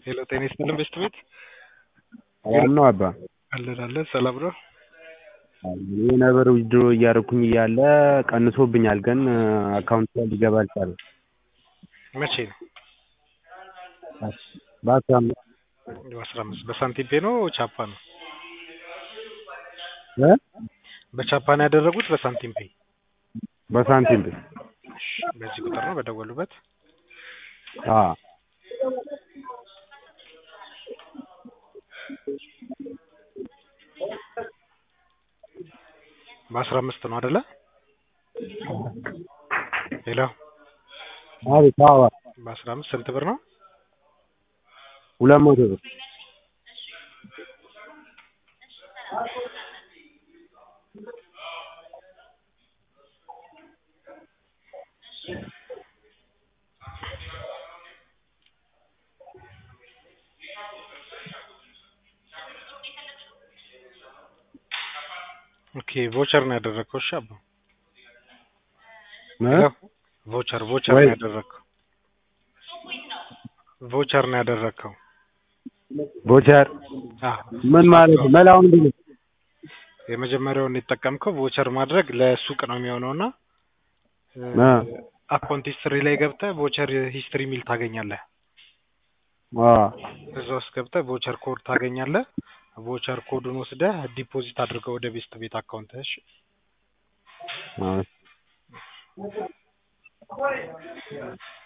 ሄሎ ጤና ይስጥልን ቤስት ቤት ሰላም ነው አባ አለን አለን ሰላም ነው ይህ ነበር ዊዝድሮ እያደረኩኝ እያለ ቀንሶብኛል ግን አካውንት ላይ ሊገባ አልቻለም መቼ ነው በአስራ አምስት በአስራ አምስት በሳንቲም ፔ ነው ቻፓ ነው እ በቻፓ ነው ያደረጉት በሳንቲም ፔ በሳንቲም ብር በዚህ ቁጥር ነው በደወሉበት አዎ በአስራ አምስት ነው አይደለ ሄሎ አቤት አዎ በአስራ አምስት ስንት ብር ነው ሁለት መቶ ብር ኦኬ ቮቸር ነው ያደረግከው እሺ አባ እ ሄሎ ቮቸር ቮቸር ወይ ነው ያደረግከው ቮቸር ነው ያደረግከው ቦቸር አዎ ምን ማለት ነው መላው ምንድን ነው የመጀመሪያውን የተጠቀምከው ቮቸር ማድረግ ለሱቅ ነው የሚሆነው እና እ አካውንት ሂስትሪ ላይ ገብተህ ቮቸር ሂስትሪ የሚል ታገኛለህ አዎ እዛ ውስጥ ገብተህ ቮቸር ኮድ ታገኛለህ ቮቸር ኮዱን ወስደህ ዲፖዚት አድርገው ወደ ቤስት ቤት አካውንት እሺ አዎ